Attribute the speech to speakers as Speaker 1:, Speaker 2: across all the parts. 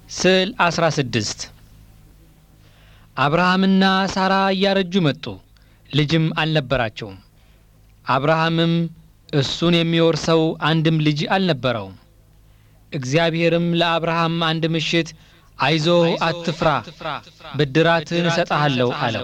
Speaker 1: ስዕል 16 አብርሃምና ሳራ እያረጁ መጡ፣ ልጅም አልነበራቸውም። አብርሃምም እሱን የሚወርሰው አንድም ልጅ አልነበረውም። እግዚአብሔርም ለአብርሃም አንድ ምሽት አይዞህ፣ አትፍራ፣ ብድራትህን እሰጥሃለሁ አለው።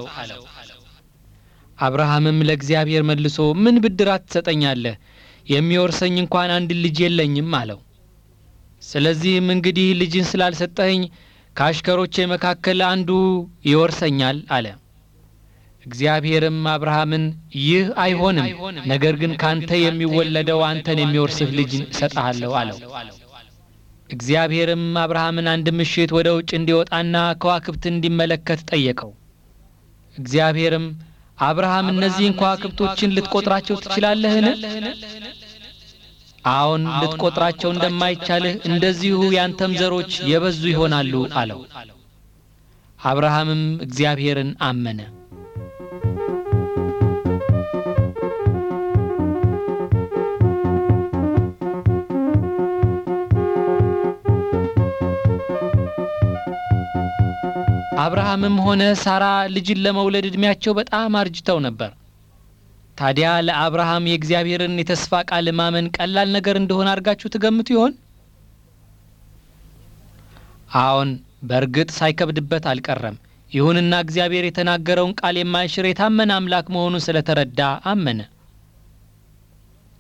Speaker 1: አብርሃምም ለእግዚአብሔር መልሶ ምን ብድራት ትሰጠኛለህ? የሚወርሰኝ እንኳን አንድ ልጅ የለኝም አለው። ስለዚህም እንግዲህ ልጅን ስላልሰጠኸኝ ከአሽከሮቼ መካከል አንዱ ይወርሰኛል አለ። እግዚአብሔርም አብርሃምን ይህ አይሆንም፣ ነገር ግን ካንተ የሚወለደው አንተን የሚወርስህ ልጅ እሰጥሃለሁ አለው። እግዚአብሔርም አብርሃምን አንድ ምሽት ወደ ውጭ እንዲወጣና ከዋክብትን እንዲመለከት ጠየቀው። እግዚአብሔርም አብርሃም እነዚህን ከዋክብቶችን ልትቆጥራቸው ትችላለህን? አዎን ልትቆጥራቸው እንደማይቻልህ እንደዚሁ ያንተም ዘሮች የበዙ ይሆናሉ አለው። አብርሃምም እግዚአብሔርን አመነ። አብርሃምም ሆነ ሳራ ልጅን ለመውለድ ዕድሜያቸው በጣም አርጅተው ነበር። ታዲያ ለአብርሃም የእግዚአብሔርን የተስፋ ቃል ማመን ቀላል ነገር እንደሆነ አድርጋችሁ ትገምቱ ይሆን? አዎን፣ በእርግጥ ሳይከብድበት አልቀረም። ይሁንና እግዚአብሔር የተናገረውን ቃል የማይሽር የታመነ አምላክ መሆኑን ስለተረዳ አመነ።